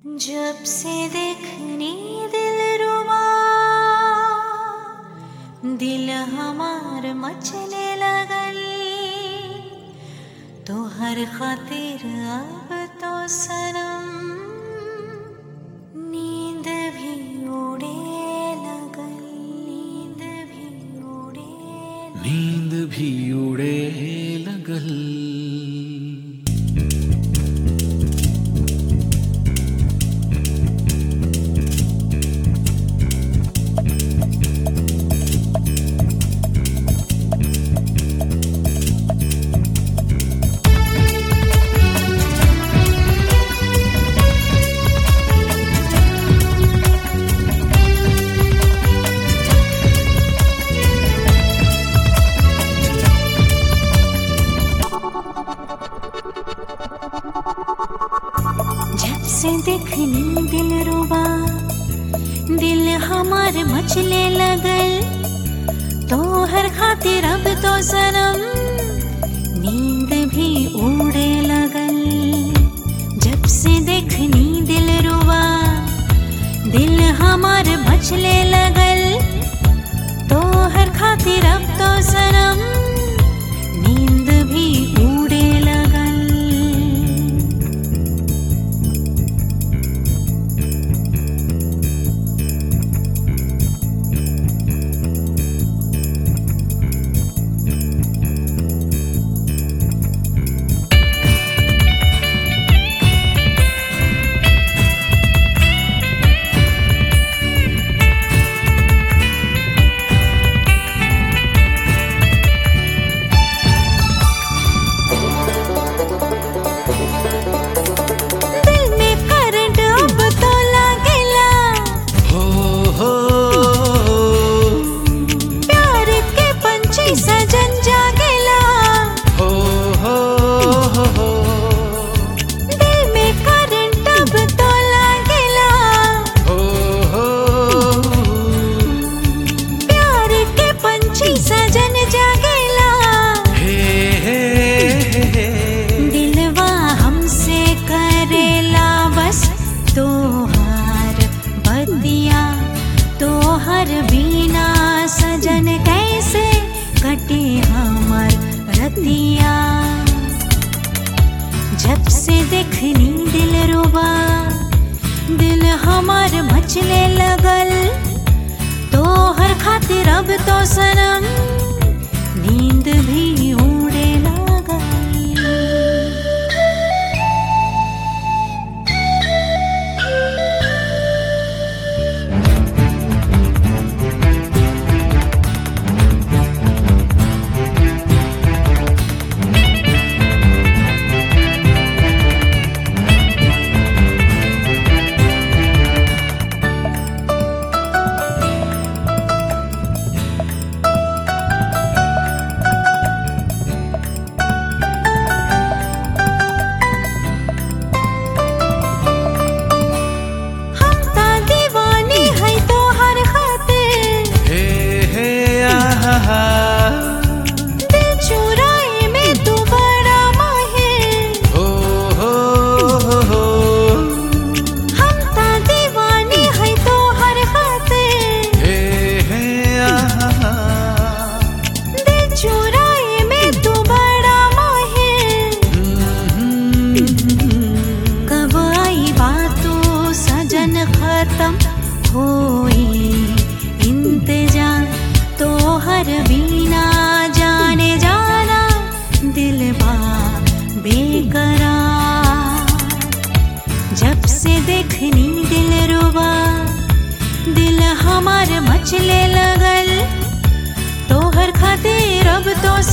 जब से देखनी दिल रुमा दिल हमार मचने लगल तो हर खातिर अब तो सनम नींद भी उड़े लगल नींद भी उड़े नींद भी उड़े लगल जब से देखनी दिल रुबा दिल हमार मचले लगल तो हर खातिर अब तो सनम नींद भी उड़े लगल जब से देखनी दिल रुबा दिल हमार मचले लगल तो हर खातिर अब तो सनम नींद भी उड़े लगल दिल में करंट अब तो लागेला हो हो प्यार के पंछी सजन जागेला हो हो हो दिल में करंट अब तो लागेला हो हो प्यार के पंछी सजन जागेला हे हे हे दिलवा हमसे करेला बस तोहार बदिया तोहर बिना सजन कैसे कटे हमर रतिया जब से देखनी दिल रुबा दिल हमार मचले लगल तोहर खातिर अब तो सनम नींद भी उड़े लगल हम ता दीवानी है तो हर खातिर हे हे आहा दिल चुराए में तू बड़ा माहिर हो हो हो हम ता दीवानी है तो हर खातिर हे हे आहा दिल चुराए में तू बड़ा माहिर कब आई बातों सजन खत्म होई इंतजार तो हर बीना जाने जाना दिल बा बेकरार जब से देखनी दिल रुबा दिल हमार मचले लगल तो हर खातिर अब तो